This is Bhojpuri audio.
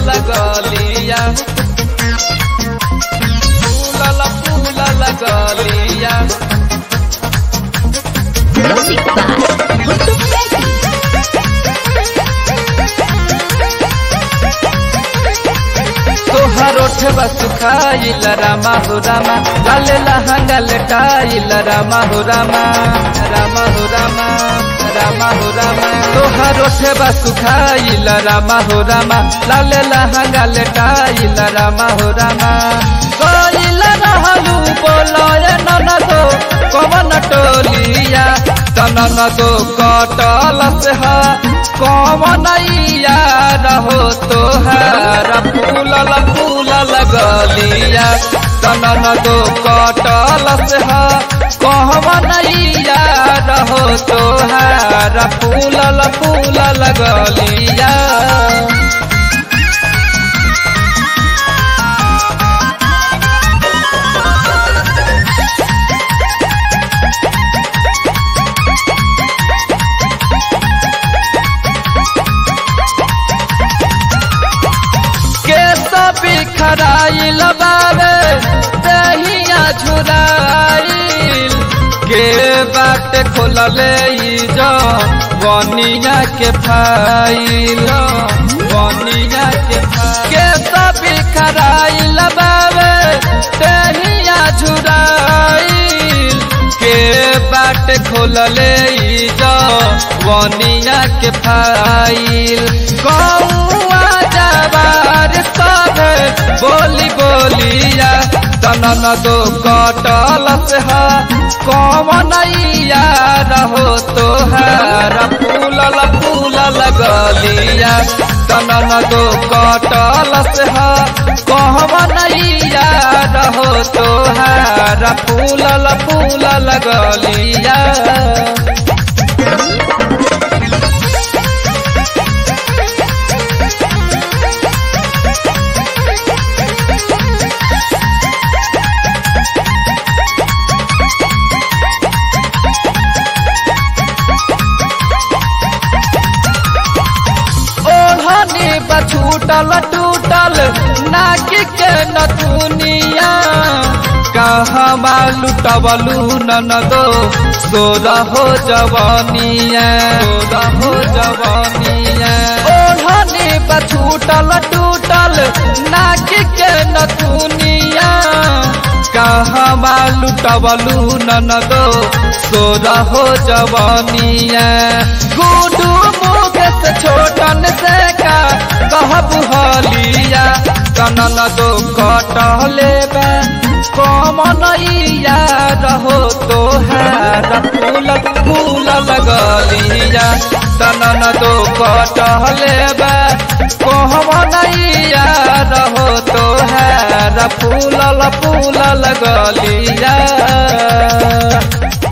लगलिया फूलल फूलल गलिया Music by Guttu Baby. तोहर ओठवा सुखाइल रामा हो रामा लाले लहंगा लेटाइल रामा हो रामा रामा हो रामा रामा हो रामा तोहर ओठवा सुखाइल रामा हो रामा लाले लहंगा लेटाइल रामा हो रामा कोइल रहलू बोलय ननदो कवन टोलिया तननदो कटल से हा कवनैया रहो तोहार फूलल फूलल गलिया तननदो कटल से हा कहवनैया रहो तोहार फूलल फूलल गलिया केस बिखराइल बाबे दहिया झुराइल के बाट खोलले ई जो बनिया के फाइल बनिया के केस बिखराइल बाबे दहिया झुराइल के बाट खोलले ई जो बनिया के फाइल कौआ जवार सब बोली बोलिया तनन दो कटल से हा कवनैया रहो तोहार फूलल फूलल गलिया तनन दो कटल से हा कहवनैया रहो तोहार फूलल फूलल गलिया ओढ़नी बछूटल टूटल नाक के नथुनिया कहवा लुटबलू ननदो सोर हो जवानिया सोर हो जवानिया ओढ़नी बछूटल टूटल नाक के नथुनिया कहवा लुटबलू ननदो सोर हो जवानिया गुडू मुकेश छोटन से का कहबू हलिया कनन दो कटले बे कमनैया रहो तोहार फूल फूल लगलिया तनन दो कटले बे कहमनैया रहो तोहार फूल फूल लगलिया